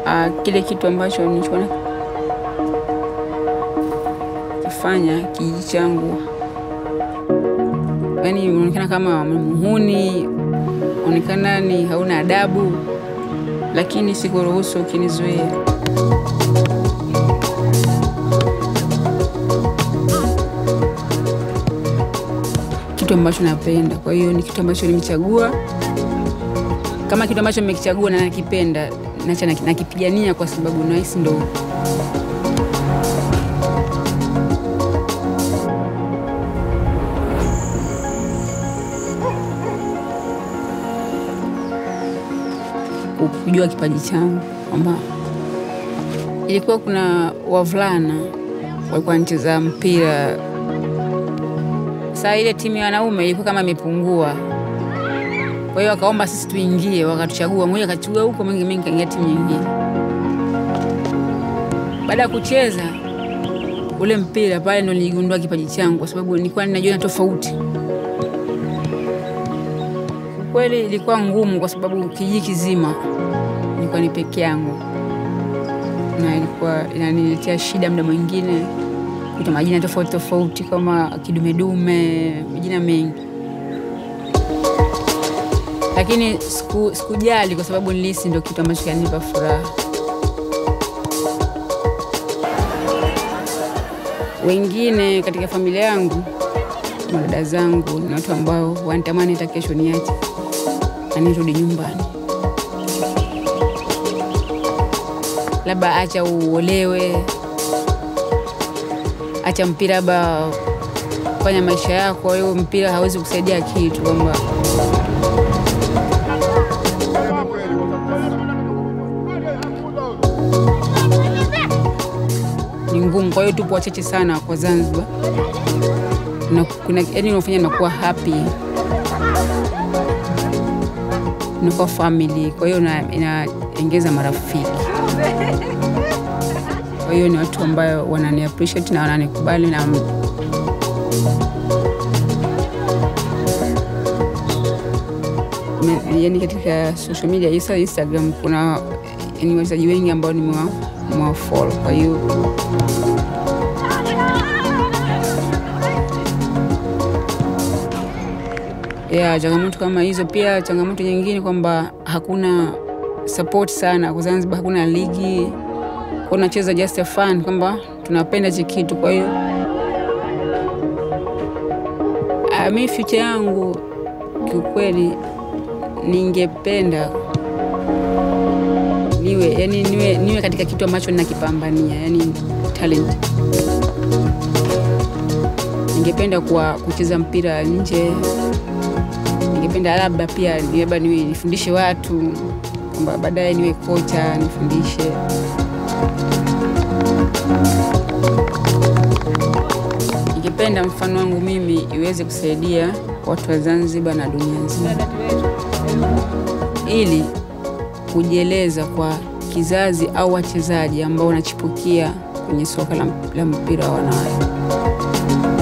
uh, kile kitu ambacho nilichokuwa kifanya kijiji changu, yaani unaonekana kama muhuni, unaonekana ni hauna adabu, lakini sikuruhusu ukinizuia. Kitu ambacho napenda, kwa hiyo ni kitu ambacho nimechagua. Kama kitu ambacho nimekichagua na nakipenda, nacha nakipigania kwa sababu nahisi ndo kujua kipaji changu kwamba ilikuwa kuna wavulana walikuwa wanacheza mpira. Saa ile timu ya wanaume ilikuwa kama imepungua, kwa hiyo wakaomba sisi tuingie, wakatuchagua, mmoja akachagua huko, mengi mengi kaingia timu nyingine. Baada ya kucheza ule mpira pale, ndo niligundua kipaji changu, kwa sababu nilikuwa ninajiona tofauti. Kweli ilikuwa ngumu, kwa sababu kijiji kizima nilikuwa ni peke yangu, na ilikuwa inaniletea shida muda mwingine kuita majina tofauti tofauti kama kidumedume, majina mengi, lakini siku sikujali kwa sababu nilihisi ndio kitu ambacho kinanipa furaha. Wengine katika familia yangu, madada zangu, ni watu ambao wanatamani hata kesho niache na nirudi nyumbani, labda acha uolewe acha mpira, labda fanya maisha yako. Kwa hiyo mpira hawezi kusaidia kitu, kwamba ni ngumu. Kwa hiyo tupo wachache sana kwa Zanzibar, na kuna yani unafanya nakuwa happy, nakuwa family, kwa hiyo inaongeza marafiki kwa hiyo ni watu ambayo wanani appreciate na wananikubali na yani, katika social media isa Instagram kuna yani wachezaji wengi ambao nimewafollow, kwa hiyo ya changamoto kama hizo. Pia changamoto nyingine kwamba hakuna support sana kwa Zanzibar, hakuna ligi unacheza just a fun kwamba tunapenda hichi kitu. Kwa hiyo mi future yangu kiukweli, ningependa niwe yani niwe, niwe katika kitu ambacho ninakipambania, yani talent. Ningependa kwa kucheza mpira nje, ningependa labda pia labda niwe nifundishe watu kwamba baadaye niwe kocha nifundishe Ningependa mfano wangu mimi iweze kusaidia watu wa Zanzibar na dunia nzima, ili kujieleza kwa kizazi au wachezaji ambao wanachipukia kwenye soka la mpira wa wanawake.